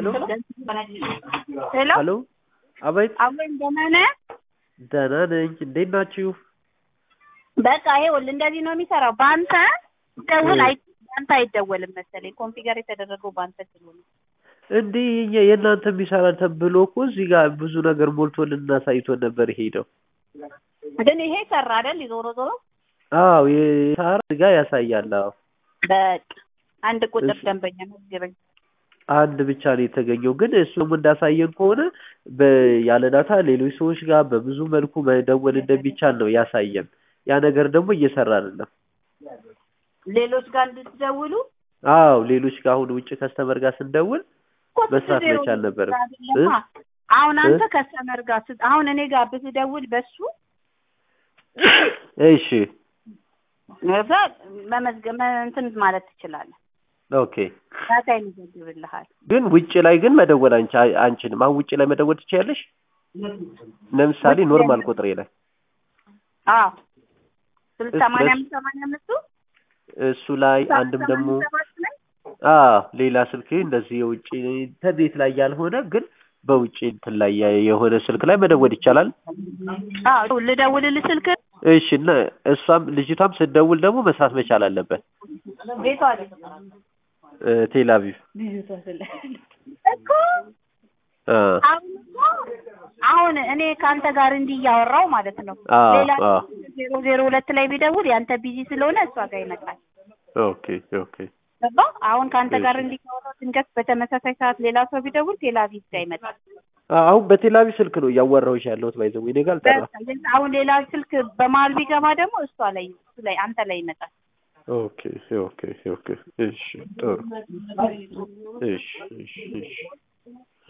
ሄሎ ሄሎ አቤት አሁን ደህና ነህ? ደህና ነኝ እንዴት ናችሁ በቃ ይኸውልህ እንደዚህ ነው የሚሰራው። በአንተ ደውል እ። አይ በአንተ አይደወልም መሰለኝ ኮንፊገር የተደረገው በአንተ ስለሆነ እንዲህ እኛ- የእናንተ የሚሰራን ተብሎ እኮ እዚህ ጋር ብዙ ነገር ሞልቶልን አሳይቶን ነበር የሄደው ግን ይሄ ሰራ አይደል? ዞሮ ዞሮ አዎ የሳራ እዚህ ጋር ያሳያል አዎ በቃ አንድ ቁጥር እሺ። ደንበኛ መዝግበኝ። አንድ ብቻ ነው የተገኘው ግን እሱም እንዳሳየን ከሆነ በ- ያለ ዳታ ሌሎች ሰዎች ጋር በብዙ መልኩ መደወል እንደሚቻል ነው ያሳየን ያ ነገር ደግሞ እየሰራ አይደለም ሌሎች ጋር እንድትደውሉ አዎ ሌሎች ጋር አሁን ውጭ ከስተመር ጋር ስንደውል እኮ መስራት ስትደውሉ መቻል ነበረም። አይደለማ። አሁን አንተ እ? ከስተመር ጋር ስት- አሁን እኔ ጋር ብትደውል በሱ እሺ እዛ መመዝገብ መ- እንትን ማለት ትችላለህ። ኦኬ ዳታ ይመዘግብልሃል። ግን ውጭ ላይ ግን መደወል አንቺ አንችልም አሁን ውጭ ላይ መደወል ትችያለሽ ለምሳሌ ውጭ ኖርማል ላይ- ቁጥሬ ላይ አዎ ስልሳ እስ- ሰማንያ በስ- አምስት ሰማንያ አምስቱ እሱ ላይ አንድም ደግሞ ሰማንያ ሰባት ላይ አዎ ሌላ ስልክ እንደዚህ የውጭ ኢንተርኔት ላይ ያልሆነ ግን በውጭ እንትን ላይ ያ- የሆነ ስልክ ላይ መደወል ይቻላል አዎ ልደውልልህ ስልክ እሺ እና እሷም ልጅቷም ስትደውል ደግሞ መስራት መቻል አለበት ቤቷ ላይ እ፣ ቴል አቪቭ እኮ አ አሁን እኮ አሁን እኔ ከአንተ ጋር እንዲህ እያወራው ማለት ነው። አዎ ሌላ አዎ ዜሮ ዜሮ ሁለት ላይ ቢደውል ያንተ ቢዚ ስለሆነ እሷ ጋር ይመጣል። ኦኬ ኦኬ ገባ? አሁን ከአንተ ጋር እሺ። እንዲህ ካወራው ድንገት በተመሳሳይ ሰዓት ሌላ ሰው ቢደውል ቴል አቪቭ ጋር ይመጣል። አ- አሁን በቴል አቪቭ ስልክ ነው እያወራሁሽ ያለሁት ባይዘው እኔ ጋር አልጠራም በቃ አሁን ሌላ ስልክ በመሀል ቢገባ ደግሞ እሷ ላይ እሱ ላይ አንተ ላይ ይመጣል። ኦኬ ኦኬ ኦኬ እሺ ጥሩ እሺ እሺ እሺ